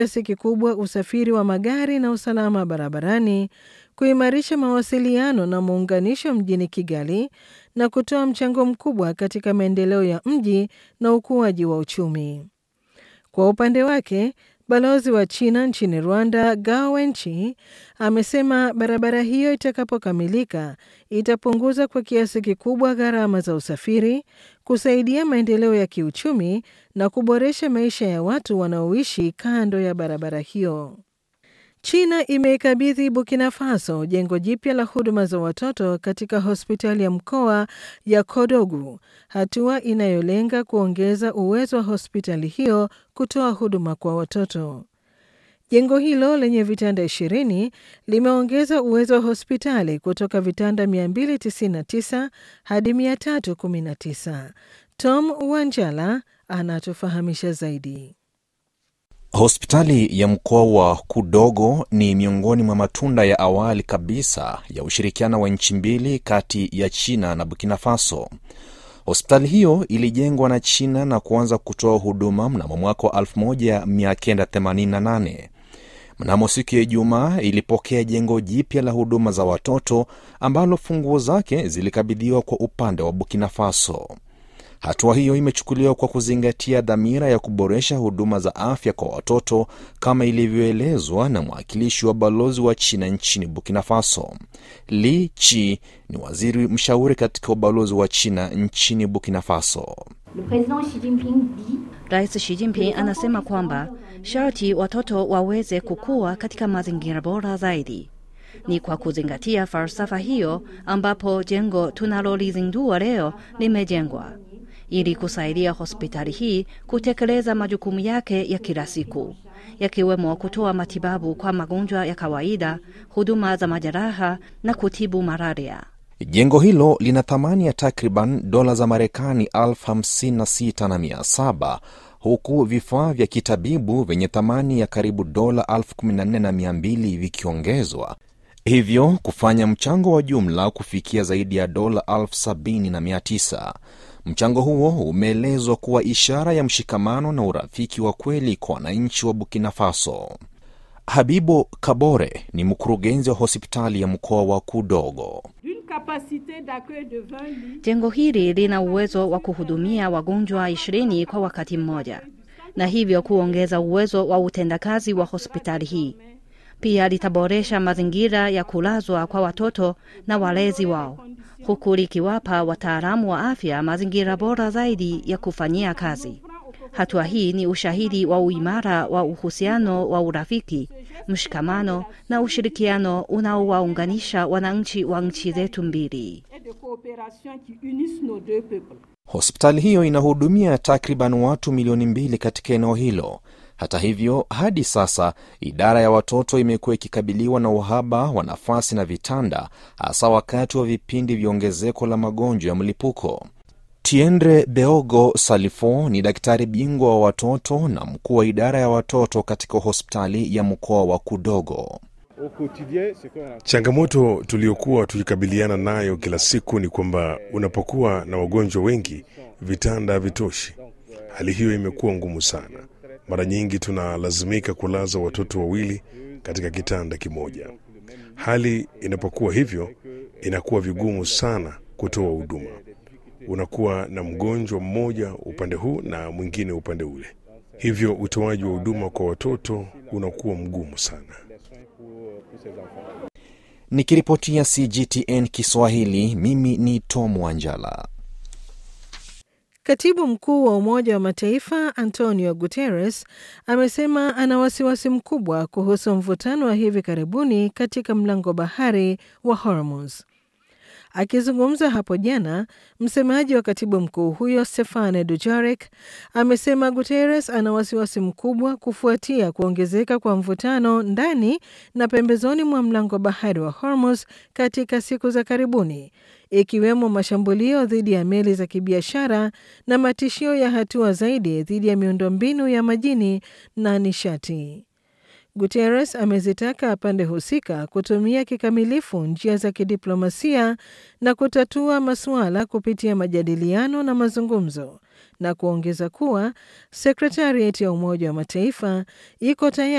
kiasi kikubwa usafiri wa magari na usalama barabarani, kuimarisha mawasiliano na muunganisho mjini Kigali na kutoa mchango mkubwa katika maendeleo ya mji na ukuaji wa uchumi. Kwa upande wake, balozi wa China nchini Rwanda, Gao Wenchi, amesema barabara hiyo itakapokamilika itapunguza kwa kiasi kikubwa gharama za usafiri, kusaidia maendeleo ya kiuchumi na kuboresha maisha ya watu wanaoishi kando ya barabara hiyo. China imeikabidhi Burkina Faso jengo jipya la huduma za watoto katika hospitali ya mkoa ya Kodogu, hatua inayolenga kuongeza uwezo wa hospitali hiyo kutoa huduma kwa watoto. Jengo hilo lenye vitanda 20 limeongeza uwezo wa hospitali kutoka vitanda 299 hadi 319. Tom Wanjala anatufahamisha zaidi. Hospitali ya mkoa wa Kudogo ni miongoni mwa matunda ya awali kabisa ya ushirikiano wa nchi mbili kati ya China na Burkina Faso. Hospitali hiyo ilijengwa na China na kuanza kutoa huduma mnamo mwaka wa 1988. Mnamo siku ya Ijumaa ilipokea jengo jipya la huduma za watoto ambalo funguo zake zilikabidhiwa kwa upande wa Burkina Faso. Hatua hiyo imechukuliwa kwa kuzingatia dhamira ya kuboresha huduma za afya kwa watoto kama ilivyoelezwa na mwakilishi wa balozi wa China nchini Burkina Faso. Li Chi ni waziri mshauri katika ubalozi wa China nchini Burkina Faso. Rais Xi Jinping anasema kwamba sharti watoto waweze kukua katika mazingira bora zaidi. Ni kwa kuzingatia falsafa hiyo ambapo jengo tunalolizindua leo limejengwa ili kusaidia hospitali hii kutekeleza majukumu yake ya kila siku yakiwemo kutoa matibabu kwa magonjwa ya kawaida, huduma za majeraha na kutibu malaria. Jengo hilo lina thamani ya takriban dola za Marekani elfu hamsini na sita na mia saba huku vifaa vya kitabibu vyenye thamani ya karibu dola elfu kumi na nne na mia mbili vikiongezwa hivyo kufanya mchango wa jumla kufikia zaidi ya dola elfu sabini na mia tisa. Mchango huo umeelezwa kuwa ishara ya mshikamano na urafiki wa kweli kwa wananchi wa Burkina Faso. Habibo Kabore ni mkurugenzi wa hospitali ya mkoa wa Kudogo. Jengo hili lina uwezo wa kuhudumia wagonjwa ishirini kwa wakati mmoja, na hivyo kuongeza uwezo wa utendakazi wa hospitali hii. Pia litaboresha mazingira ya kulazwa kwa watoto na walezi wao, huku likiwapa wataalamu wa afya mazingira bora zaidi ya kufanyia kazi. Hatua hii ni ushahidi wa uimara wa uhusiano wa urafiki, mshikamano na ushirikiano unaowaunganisha wananchi wa nchi zetu mbili. Hospitali hiyo inahudumia takriban watu milioni mbili katika eneo hilo. Hata hivyo, hadi sasa idara ya watoto imekuwa ikikabiliwa na uhaba wa nafasi na vitanda, hasa wakati wa vipindi vya ongezeko la magonjwa ya mlipuko. Tiendre Beogo Salifo ni daktari bingwa wa watoto na mkuu wa idara ya watoto katika hospitali ya mkoa wa Kudogo. Changamoto tuliyokuwa tukikabiliana nayo kila siku ni kwamba unapokuwa na wagonjwa wengi, vitanda havitoshi. Hali hiyo imekuwa ngumu sana. Mara nyingi tunalazimika kulaza watoto wawili katika kitanda kimoja. Hali inapokuwa hivyo, inakuwa vigumu sana kutoa huduma. Unakuwa na mgonjwa mmoja upande huu na mwingine upande ule, hivyo utoaji wa huduma kwa watoto unakuwa mgumu sana. Nikiripotia CGTN Kiswahili, mimi ni Tom Wanjala. Katibu mkuu wa Umoja wa Mataifa Antonio Guterres amesema ana wasiwasi mkubwa kuhusu mvutano wa hivi karibuni katika mlango bahari wa Hormuz. Akizungumza hapo jana, msemaji wa katibu mkuu huyo Stefane Dujarric amesema Guterres ana wasiwasi mkubwa kufuatia kuongezeka kwa mvutano ndani na pembezoni mwa mlango bahari wa Hormuz katika siku za karibuni, ikiwemo mashambulio dhidi ya meli za kibiashara na matishio ya hatua zaidi dhidi ya miundombinu ya majini na nishati. Guterres amezitaka pande husika kutumia kikamilifu njia za kidiplomasia na kutatua masuala kupitia majadiliano na mazungumzo na kuongeza kuwa sekretariat ya Umoja wa Mataifa iko tayari